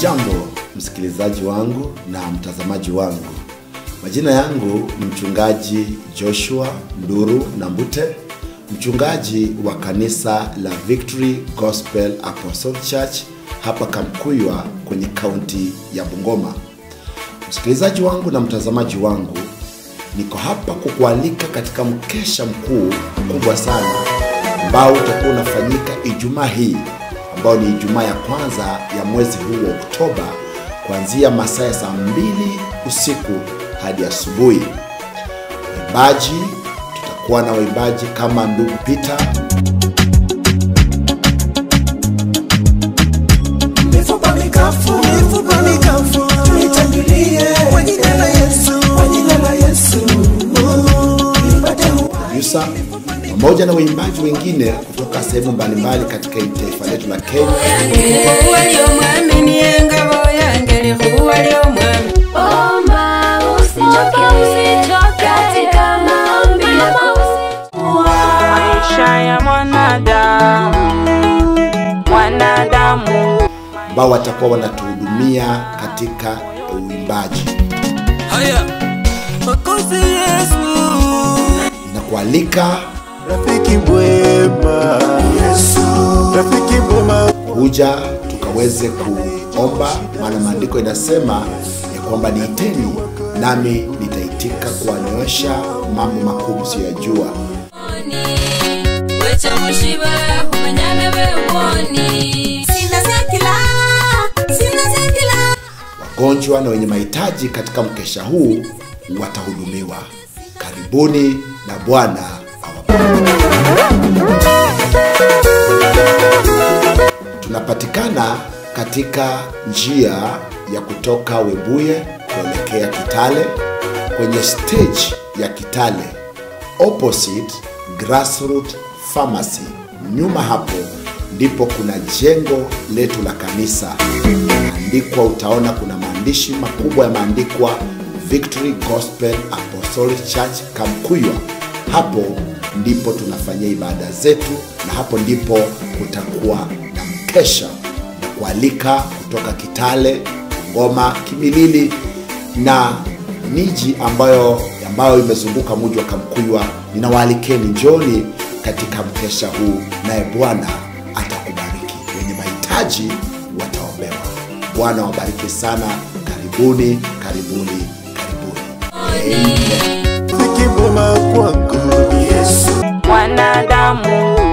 Hujambo msikilizaji wangu na mtazamaji wangu. Majina yangu ni mchungaji Joshua Nduru Nambute, mchungaji wa kanisa la Victory Gospel Apostle Church hapa Kamkuywa kwenye kaunti ya Bungoma. Msikilizaji wangu na mtazamaji wangu, niko hapa kukualika katika mkesha mkuu mkubwa sana ambao utakuwa unafanyika Ijumaa hii ambao ni Ijumaa ya kwanza ya mwezi huu wa Oktoba kuanzia masaa ya saa mbili usiku hadi asubuhi. Waimbaji, tutakuwa na waimbaji kama ndugu Peter, Mifupa mikafu, mifupa mikafu, nitangulie kwa jina la Yesu, kwa jina la Yesu. Nipate producer pamoja na waimbaji wengine kutoka sehemu mbalimbali katika taifa letu la Kenya. Huwa ly'omwami niye ngabo yange lihuwa ly'omwami Omba usichoke, usichoke katika maombi maisha ya mwanadamu mwanadamu ambao watakuwa wanatuhudumia katika uimbaji. haya makozi Yesu, Na kualika rafiki mwema Yesu, rafiki mwema kuja tukaweze kuomba, maana maandiko inasema ya kwamba niiteni nami nitaitika kuwanyoosha mambo makuu msiyoyajua. wecha mushiba umanyame wewoni sina sekila sina sekila Wagonjwa na wenye mahitaji katika mkesha huu watahudumiwa. Karibuni na Bwana awabariki. Tunapatikana katika njia ya kutoka Webuye kuelekea Kitale kwenye stage ya Kitale opposite Grassroot Pharmacy. Nyuma hapo ndipo kuna jengo letu la kanisa andikwa, utaona kuna maandishi makubwa yameandikwa Victory Gospel Apostolic Church Kamkuywa. Hapo ndipo tunafanyia ibada zetu, na hapo ndipo kutakuwa na mkesha na kualika kutoka Kitale, Ngoma, Kimilili na miji ambayo ambayo imezunguka mji wa Kamkuywa. Ninawaalikeni njoni katika mkesha huu, naye Bwana atakubariki. Wenye mahitaji wataombewa. Bwana wabariki sana. Karibuni, karibuni, karibuni. Amen. rafiki mwema kwangu Yesu mwanadamu